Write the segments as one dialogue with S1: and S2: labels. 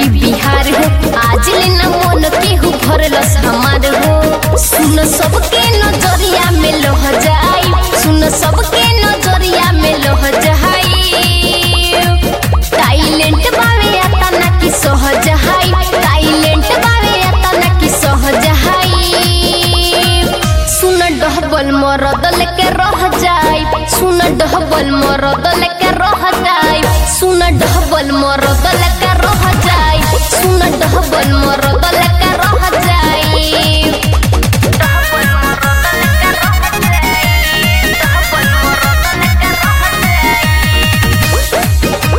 S1: UP Bihar हो आज लेना मन केहू भरलस हमार हो सुन सबके नजरिया में लह जाई सुन सबके नजरिया में लह जाई टाइलेंट बावे आता ना कि सहज हाई टाइलेंट बावे आता ना कि सहज हाई सुन डहबल मरदल के रह जाई सुन डहबल मरदल के रह जाई सुन डहबल मरदल के रह जाई सुन डहबल मरदल के रह जाई डहबल मरदल के रह जाई डहबल मरदल के रह जाई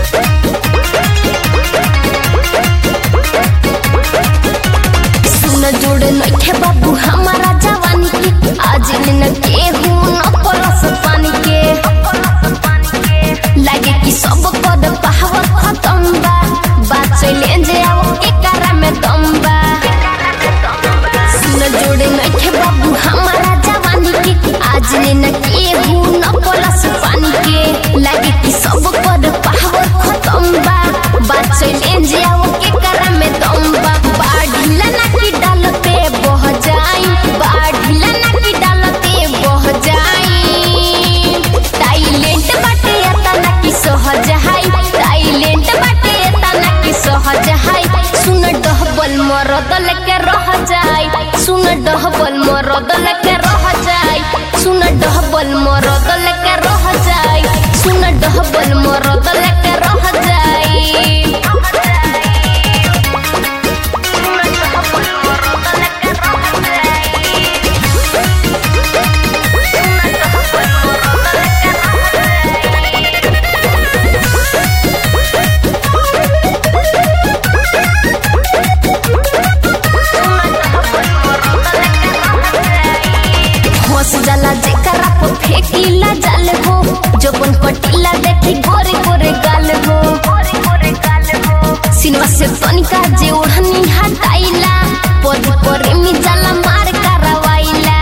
S1: सुन जोड़ नइखे बाबू हमारा जवानी के आज न केहू न परस पानी के लागे कि सब पद पावर खत्म बा बात चले जे आओ एकरा में दम बा सुन जोड़ नइखे बाबू हमारा जवानी के आज न केहू न परस पानी के लागे कि सब पद पावर खत्म बा बात चले जे आओ एकरा में दम बा बाढ़िला ना कि डालते बह जाई बाढ़िला ना कि डालते बह जाई टाइलेंट बाटे आता ना कि सहज हाई टाइलेंट बाटे आता ना कि सहज हाई सुन डहबल मरदल के रह जाई सुन डहबल मरदल के रह जाई सुन डहबल मरदल के रह जाई सुन डहबल मरदल के रह जाई हंस जाला जेकरा पर फेंकीला जाल हो जबन पटीला देखी गोरे गोरे गाल हो सिनेमा से तनिका जे ओढ़नी हटाइला पद पर मी जाला मार करवाइला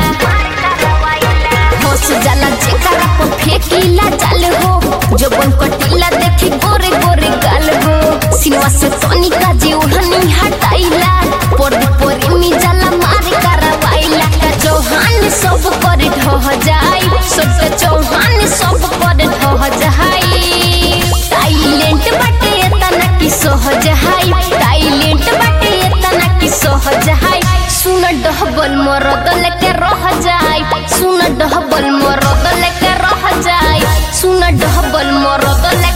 S1: हंस जाला जेकरा पर फेंकीला जाल हो जबन पटीला देखी गोरे गोरे गाल हो सिनेमा से तनिका जे ओढ़नी हटाइला पद पर मी जाला मार करवाइला चौहान सब पर ढह जाई सबके चौहान सब पर ढह जाई टाइलेंट बाटे तना कि सहज हाई टाइलेंट बाटे तना कि सहज हाई सुन डहबल मरदल के रह जाई सुन डहबल मरदल के रह जाई सुन डहबल मरदल